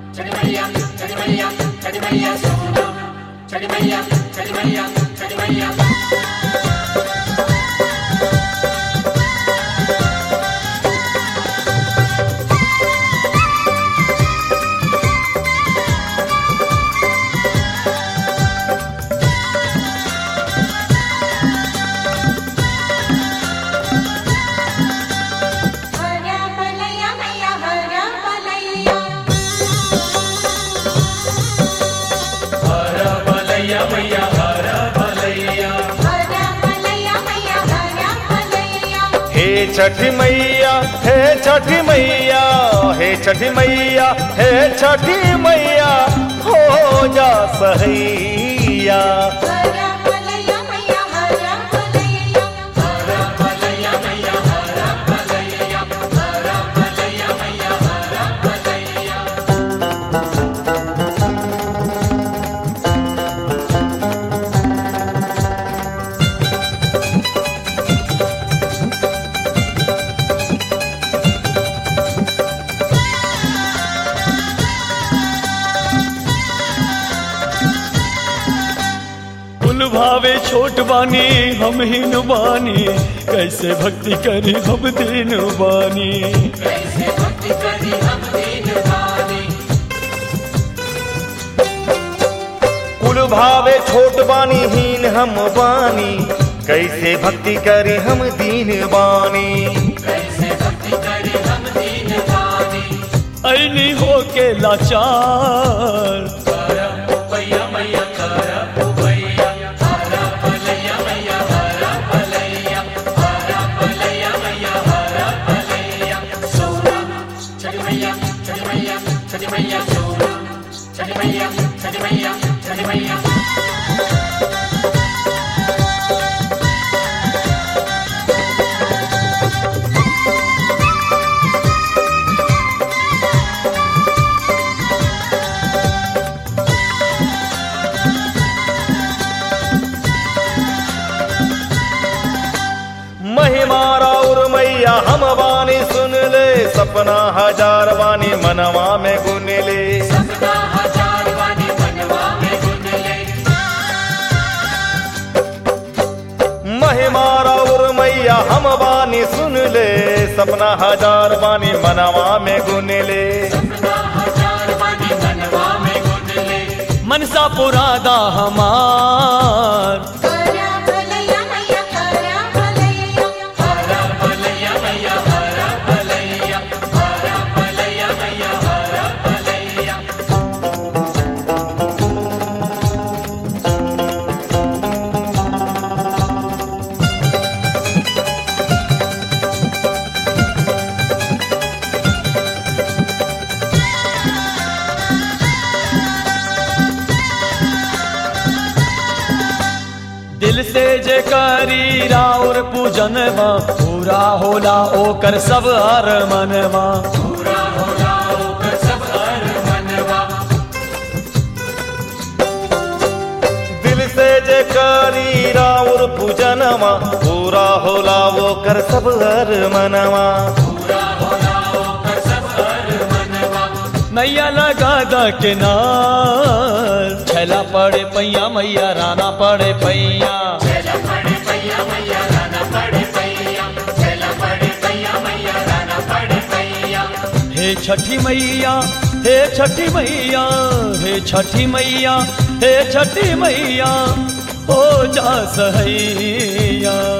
हरा बलैया मैया हरा बलैया हरा बलैया मैया हरा बलैया हे छठी मैया हे छठी मैया हे छठी मैया हे छठी मैया हो जा सहैया हरा बलैया मैया हरा बलैया कुल भावे छोट बानी हम ही बानी कैसे भक्ति करी हम दीन बानी कुल भावे छोट बानी हीन हम बानी कैसे भक्ति करे हम दीन बानी ऐनी हो के लाचार महिमा और मैया हम बानी सुन ले सपना हजार बानी मनवा में गुन ले महिमा और मैया हम बानी सुन ले सपना हजार बानी मनवा में गुन ले मनसा पुरादा हमार हरा बलैया मैया हरा बलैया दिल से जे करी राउर पूजनवा पूरा होला ओकर सब हर मनवा दिल से जे करी राउर पूजनवा पूरा होला वो कर सब हर मनवा नैया लगा दा किनार छैला पड़े पैया मैया राना पड़े पैया हे छठी मैया हे छठी मैया हे छठी मैया हे छठी मैया हो जा सहैया